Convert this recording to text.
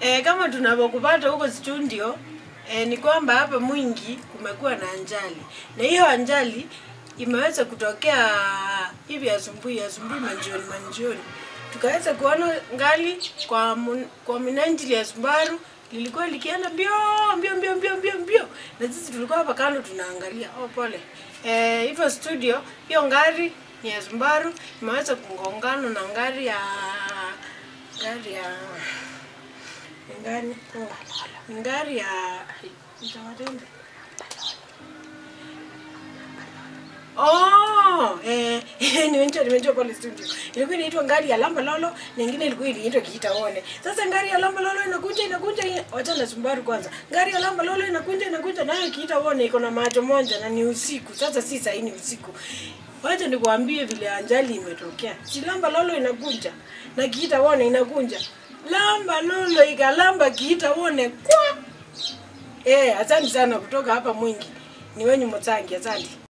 E, kama tunavyokupata huko studio e, ni kwamba hapa Mwingi kumekuwa na ajali, na hiyo ajali imeweza kutokea hivi asubuhi asubuhi, manjioni manjioni, tukaweza kuona ngali kwa mun, kwa minajili ya Subaru lilikuwa likienda mbio mbio mbio mbio mbio mbio, na sisi tulikuwa hapa kando tunaangalia. Oh, pole eh, hivyo studio, hiyo ngari ni ya Subaru imeweza kugongana na ngari ya ngari ya ngani oh, ngari ya itawatembe Oh, eh, nimejua nimejua pale studio. Ilikuwa inaitwa ngari ya Lamba Lolo, na nyingine ilikuwa inaitwa Kiita One. Sasa ngari ya Lamba Lolo inakuja inakuja, ina- wacha na Subaru kwanza. Ngari ya Lamba Lolo inakuja inakuja, nayo Kiita One iko na macho moja na ni usiku. Sasa si saa hii ni usiku. Wacha nikwambie vile ajali imetokea. Si Lamba Lolo inakuja na Kiita One inakuja. Lamba Lolo ikalamba Kiita One kwa. Eh, asante sana kutoka hapa Mwingi. Ni wenyu Motsangi, asante.